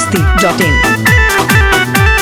masti.in.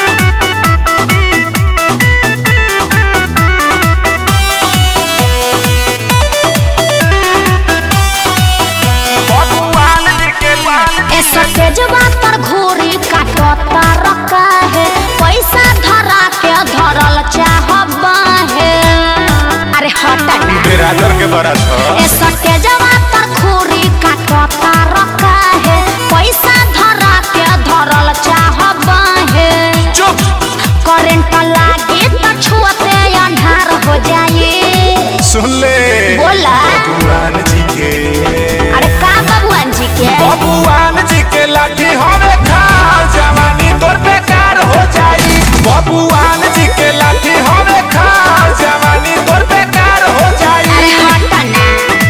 ऐसा तेजवा पर घोरी काटता रखा है पैसा धरा के धरल चाहबा है अरे हटा ना बिरादर के बरस हो ऐसा तेजवा पर घोरी काटता रखा है पैसा धरा के धरल चाहबा है चुप करंट लागे तो छुअते अंधार हो जाए सुन ले बोला भगवान जी के अरे का भगवान जी के भगवान जी के लाठी हमें खा जवानी तोर बेकार हो जाई भगवान जी के लाठी हमें खा जवानी तोर बेकार हो अरे जाई हटा ना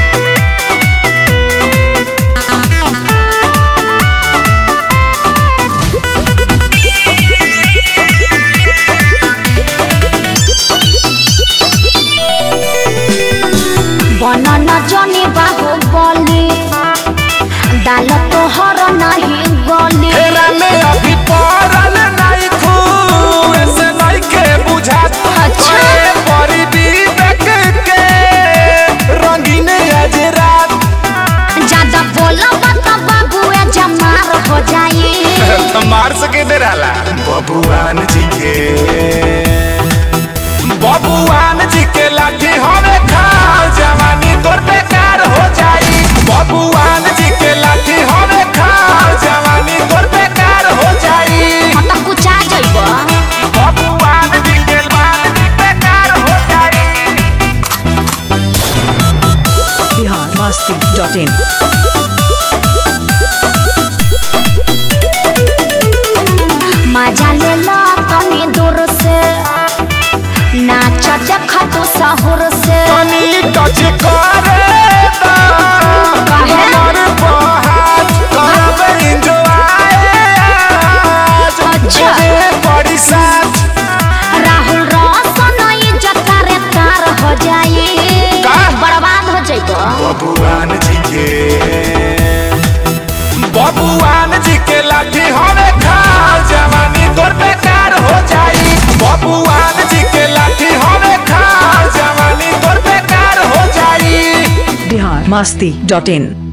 बनन जनी बाहु बली दाल तोहर नहीं गली फेरा में अभी पड़ल नहीं खूब ऐसे नहीं के बुझा अच्छा। करे परी विवेक के रंगीन आज रात ज्यादा बोलब तो बाबुए जमार हो जाई मार सके दे रहा बबुआन जी के बबुआन जी के लाठी हमें खा जवानी तोर बेकार हो जाई बबुआन जी के लाठी हमें खा जवानी तोर बेकार हो जाई हम तो कुछ आ जाइब बबुआन जी के लाठी बेकार हो जाई Bihar masti.in. मजा ले लो तनी दूर से नाच देख तू सहूर से तनी टच करे दा काहे? हमर बहात करब enjoy आज अच्छा। मेरे बड़ी साथ राहुल रोशन इज्जत रे तार हो जाई का? बर्बाद हो जाइबो बबुआन जी के बबुआन जी के लाठी हमें खा जवानी तोर बेकार हो जाई बबुआन जी के लाठी हमें खा जवानी तोर बेकार हो जाई Bihar masti.in.